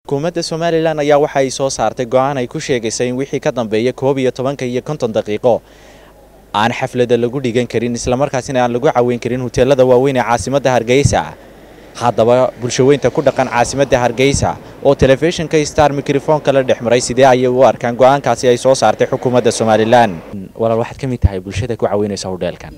xukuumadda somalilan ayaa waxa ay soo saartay go-aan ay ku sheegaysay in wixii ka dambeeya koob iyo tobanka iyo konton daqiiqo aan xaflada lagu dhigan karin islamarkaasina aan lagu caweyn karin huteelada waaweyn ee caasimadda hargeysa haddaba bulshaweynta ku dhaqan caasimadda hargeysa oo telefishinka star mikrofoonka la dhex maray sidee ayay u arkaan go-aankaasi ay soo saartay xukuumadda somalilan walaal waxaad ka mid tahay bulshada ku caweynaysa hodheelkan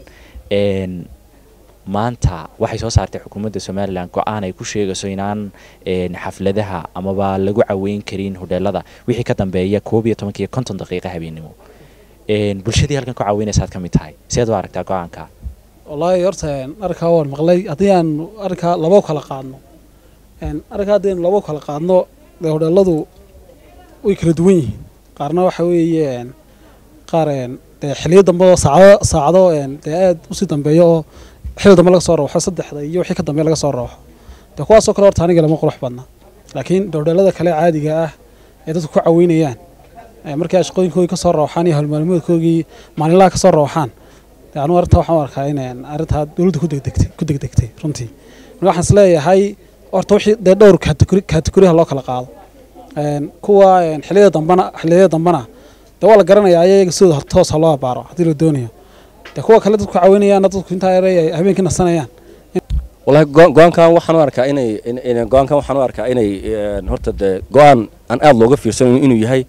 maanta waxay soo saartay xukuumadda somalilan go-aan ay ku sheegayso inaan xafladaha amaba lagu caweyn karin hodheelada wixii ka dambeeya koob iyo tobanka iyo konton daqiiqa habeennimo bulshadii halkan ku caweynaysaad ka mid tahay sideed u aragtaa go-aanka wallaahi horta arrinkaa waan maqlay haddii aan arrinkaa labo kala qaadno arrinkaa haddii aanu labo kala qaadno dee hodheeladu way kala duwan yihiin qaarna waxa weeye qaar dee xiliyo dambe oo saacado saacado dee aad usii dambeeyo oo xilli dambe laga soo rooxo saddexda iyo wixii ka dambeeya laga soo rooxo dee kuwaasoo kale horta aniga lama qurux badna laakiin hodheelada kale caadiga ah ee dadku ku caweynayaan markii ay shaqooyinkoodii ka soo rooxaan iyo howlmaalmoodkoogii maalinlaha ka soo rooxaan anu arrintaa waxaan u arkaa in arrintaa dowladda ku degdegtay ku degdegtay runtii marka waxaan is leeyahay horta wixii dee dhowr kategori kategoriyaha loo kala qaado kuwa xilliyada dambana xilliyada dambana dee waa la garanayaa ayaga sidooda toosa loo abaaro haddii la doonayo dee kuwa kale dadku caawinayaana dadku intaa yare ay habeenkii nasanayaan wallahi go-aankan waxaan u arkaa inay go-aankan waxaan u arkaa inay horta dee go-aan aan aada looga fiirsan inuu yahay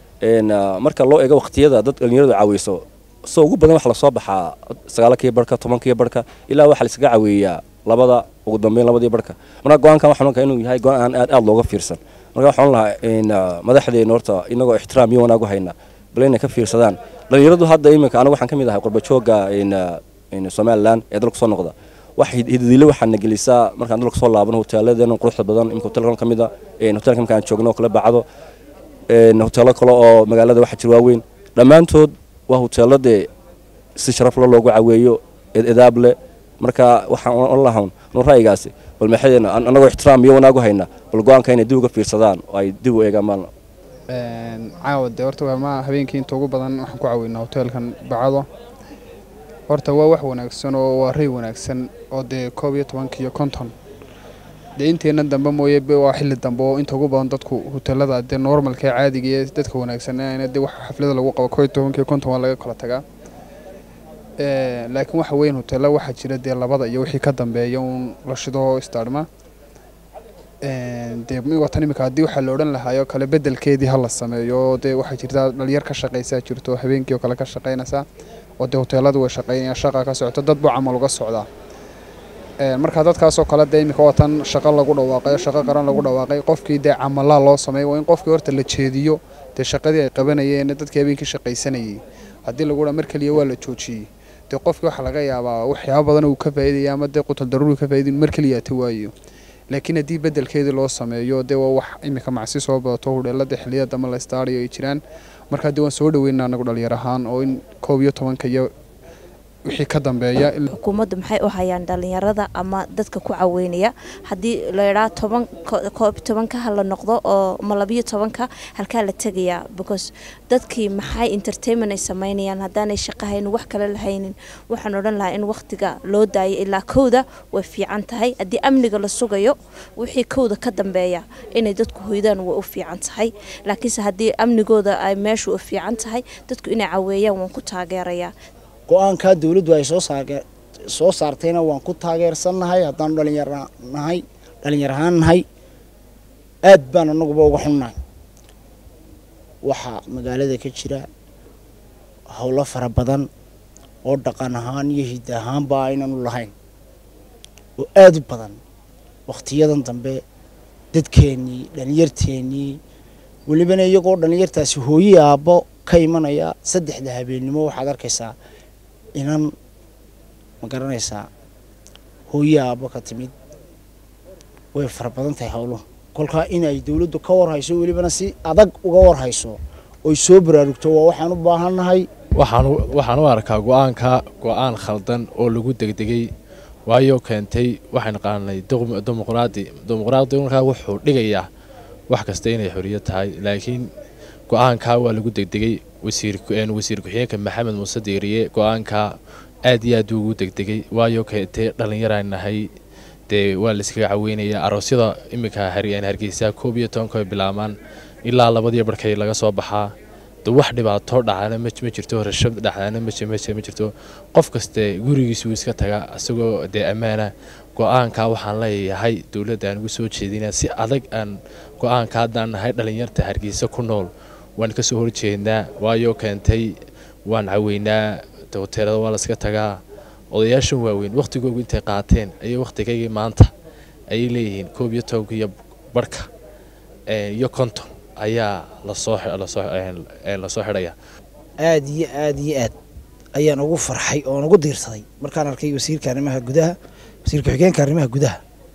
marka loo eego waqtiyada dad dhalinyaradu caaweyso soo ugu badan waxa lasoo baxaa sagaalkii barhka tobankii barhka ilaa waxaa laiskaga caweeyaa labada ugu dambeyn labadii barhka marka go-aankan waxaan arkaa inuu yahay go-aan aan aad aada looga fiirsan marka waxaan lahaa madaxdeena horta inagoo ixtiraam iyo wanaag u hayna bal inay ka fiirsadaan dhalinyaradu hadda iminka anigu waxaan ka mid ahay qurbajooga somalilan ee dalka soo noqda wax hidadiile waxaana gelisaa markaan dalka soo laabano hoteeladeena quruxda badan imika hotelkan ka mid a hotelka imika aan joogno oo kala bacdo hoteelo kale oo magaalada waxa jir waaweyn dhammaantood waa hoteeladee si sharafle loogu caweeyo edaab leh marka waxaan on lahawn nu ra'yigaasi bal maxadeena anagoo ixtiraam iyo wanaagu hayna bal go-aanka inay dib uga fiirsadaan oo ay dib u eegaan maalna caawa dee horta waa habeenkii inta ugu badan waxaan ku caweynaa hoteelkan bacdo horta waa wax wanaagsan oo waa ray wanaagsan oo dee koob iyo tobanka iyo konton dee inteena dambe mooye waa xilli dambe oo inta ugu badan dadku hoteelada dee normalka ee caadiga ee dadka wanaagsan dee wax xaflada lagu qabo koob iyo tobanka iyo konton waa laga kala tagaa laakiin waxa weyn hoteela waxaa jira dee labada iyo wixii ka dambeeya uun la shido istaadhma dee watan imika haddii waxaa la odhan lahaayoo kale bedelkeedii ha la sameeyo dee waxaa jirtaa dhalinyar ka shaqaysaa jirto habeenkii oo kale ka shaqaynaysaa oo dee hoteeladu way shaqaynayaan shaqa ka socoto dad buu camal uga socdaa marka dadkaasoo kale dee imika watan shaqo lagu dhawaaqay shaqo qaran lagu dhawaaqay qofkii dee camalaa loo sameey waa in qofkii horta la jeediyo dee shaqadii ay qabanayeen dadkii habeenkii shaqaysanayay haddii lagu dhaa mar keliya waa la joojiyey dee qofkii waxaa laga yaabaa waxyaaba badan uu ka faa'iidaya ama dee qutal daruuri ka faa'iidin mar keliya ta waayo laakiin haddii bedelkeedii loo sameeyo dee waa wax imika macsi soo badato hudheelada xilliyada dambe la istaariyo ay jiraan markaa dee waan soo dhaweynaa anagu dhalinyar ahaan oo in koob iyo tobanka iyo wixii ka dambeeya xukuumaddu maxay u hayaan dhalinyarada ama dadka ku caweynaya haddii la idhaa toban koob tobanka ha la noqdo oo ma labiyo tobanka halkaa la tegayaa because dadkii maxay entertainment ay sameynayaan haddaanay shaqo haynin wax kale lahaynin waxaan odhan lahaa in wakhtiga loo daayo ilaa kowda way fiican tahay haddii amniga la sugayo wixii kowda ka dambeeya inay dadku hoydaan way u fiican tahay laakiinse haddii amnigooda ay meeshu u fiican tahay dadku inay caweeyaan waan ku taageerayaa go-aankaa dawladdu ay soo soo saartayna waan ku taageersannahay haddaanu dhalinyar nahay dhalinyar ahaan nahay aad baan anaguba uga xunnahay waxaa magaalada ka jira howlo fara badan oo dhaqan ahaan iyo hidda ahaanba aynaanu lahayn oo aada u badan wakhtiyadan dambe dadkeennii dhalinyarteennii welibana iyagoo dhalinyartaasi hooyi aabbo ka imanaya saddexda habeennimo waxaad arkaysaa inan ma garanaysaa hooyi aabbo ka timid way fara badan tahay howluhu kolkaa in ay dawladdu ka warhayso welibana si adag uga warhayso oy soo baraarugto waa waxaan u baahannahay waxaan u arkaa go-aanka go-aan khaldan oo lagu degdegay waayo keentay waxaan naqaanay dimuqraadi dimuqraadi markaa wuxuu dhigayaa wax kasta inay xoriyad tahay laakiin go-aankaa waa lagu degdegay wasiir ku-xigeenka maxamed muuse diiriye go-aankaa aad iyo aad ugu degdegay waayo keentay dhallinyaraan nahay dee waa la iskaga caweynayaa aroosyada iminka har- hargeysa koob iyo tobanka ay bilaabmaan ilaa labadiyo barkay laga soo baxaa de wax dhibaato dhacana ma ma jirto rashab dhacana ma ji- ma ji- ma jirto qof kaste gurigiisu iska taga isagoo dee ammaana go-aanka waxaan leeyahay dowladda aan ugu soo jeedinaa si adag aan go-aanka haddaan nahay dhalinyarta hargeysa ku nool waan ka soo horjeednaa waayo keentay waan caweynaa de hoteelada waa la iska tagaa odayaashan waaweyn wakhtigoogu intay qaateen ayay wakhtigaygii maanta ayay leeyihiin koob iyo tobanka iyo barhka eh, iyo konton ayaa lasoo xi- lasoo eh, lasoo xidhaya aad iyo aad iyo aad ayaan ugu farxay oon ugu diirsaday markaan arkay wasiirka arrimaha gudaha wasiir ku-xigeenka arrimaha gudaha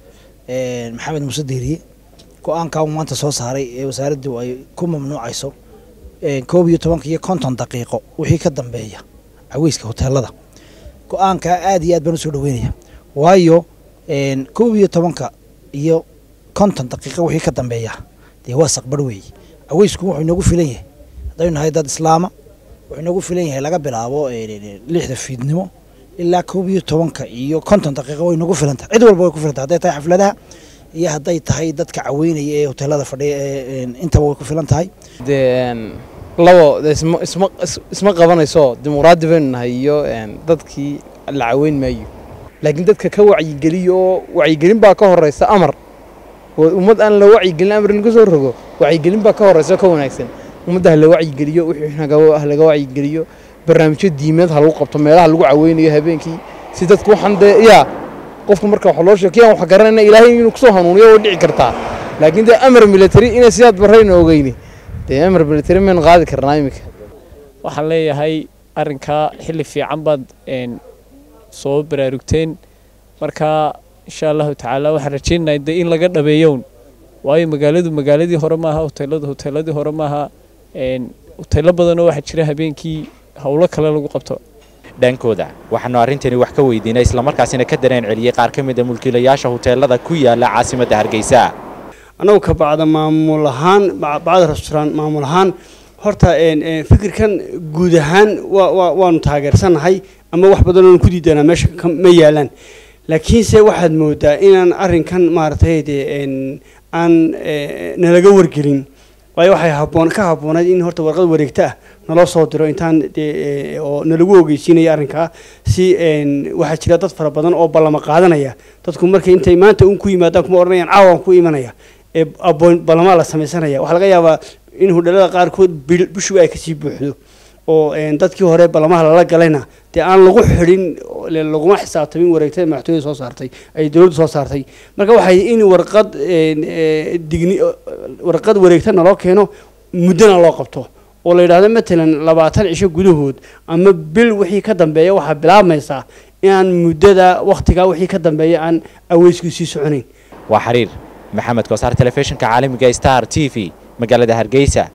een, maxamed muuse deeriye go-aankaa uu maanta soo saaray ee wasaaraddu ay ku mamnuucayso een, koob iyo tobanka iyo konton daqiiqo wixii ka dambeeya caweyska hoteelada go-aankaa aad iyo aad baan usoo dhaweynaya waayo een, koob iyo tobanka iyo konton daqiiqo wixii ka dambeeya dee waa saqbar weeye caweysku wuxuu inoogu filan yahay haddaynu nahay dad islaama wuxuu inoogu filan yahay laga bilaabo een, lixda fiidnimo ilaa koob iyo tobanka iyo konton daqiiqo way nagu filan tahay cid walba way ku filan tahay hadday tahay xafladaha iyo hadday tahay dadka caweynaya ee hoteelada fadhiya ee een, intaba way ku filan tahay dee een, labo dee isma isma is- isma qabanayso dimuqraadi baynu nahay iyo een, dadkii la caweyn maayo laakiin dadka ka wacyigeliyo oo wacyigelin baa ka horeysa amar oo ummad aan la wacyigelin amar laga soo rogo wacyigelin baa ka horeysa oo ka wanaagsan ummadda ha la wacyigeliyo wixii naga- ha laga wacyigeliyo barnaamijyo diimeed ha lagu qabto meelaha lagu caweynayo habeenkii si dadku waxaan dee yaa qofku marka wax loo sheego kiyaan wax garanayna ilaahay inuu kusoo hanuuniyo way dhici kartaa laakiin dee amar military inay sidaad barayna ogeyni dee amar military maynu qaadi karnaa iminka waxaan leeyahay arrinkaa xilli fiican baad een, soo baraarugteen marka insha allahu tacaala waxaan rajaynayaa de in laga dhabeeyown waayo magaaladu magaaladii hore maaha hoteeladu hoteeladii hore maaha een, hoteelo badanoo waxaa jira habeenkii howlo kale lagu qabto dhankooda waxaanu arrintani wax ka weydiinay islamarkaasina ka dareen celiyey qaar ka mid a mulkiilayaasha hoteelada ku yaala caasimadda hargeysa annagu ka bacda maamul ahaan ba- bacda restaurant maamul ahaan horta een, een, fikirkan guud ahaan waa- waa- waanu taageersanahay ama wax badan oonu ku diidanaa meesha ka- ma yaalaan laakiinse waxaad moodaa inaan arrinkan maaragtay dee een, aan eh, nalaga wargelin waayo waxay haboon ka habboonayd in horta warqad wareegta ah naloo soo diro intaan dee eh, oo nalagu ogeysiinaya arrinkaa si een, waxaa jira dad fara badan oo ballama qaadanaya dadku markay intay maanta un ku yimaadaan kuma odhanayaan caawaan ku imanaya ee aboon ballamaa la samaysanaya waxaa laga yaabaa in hudhalada qaarkood bil- bishu ay kasii buuxdo oo een, dadkii hore ballamaha lala galayna dee aan lagu xidhin oo le- laguma xisaabtamin wareegtada madaxtooyada soo saartay ay dowladdu soo saartay marka waxay in warqad een, ee, digni warqad wareegta naloo keeno muddona loo qabto oo la yidhaahdo matalan labaatan cisho gudahood ama bil wixii ka dambeeya waxaa bilaabmaysaa inaan muddada wakhtigaa wixii ka dambeeya aan aweysku sii soconayn waa xiriir maxamed koosaar telefishinka caalamiga star t v magaalada hargeysa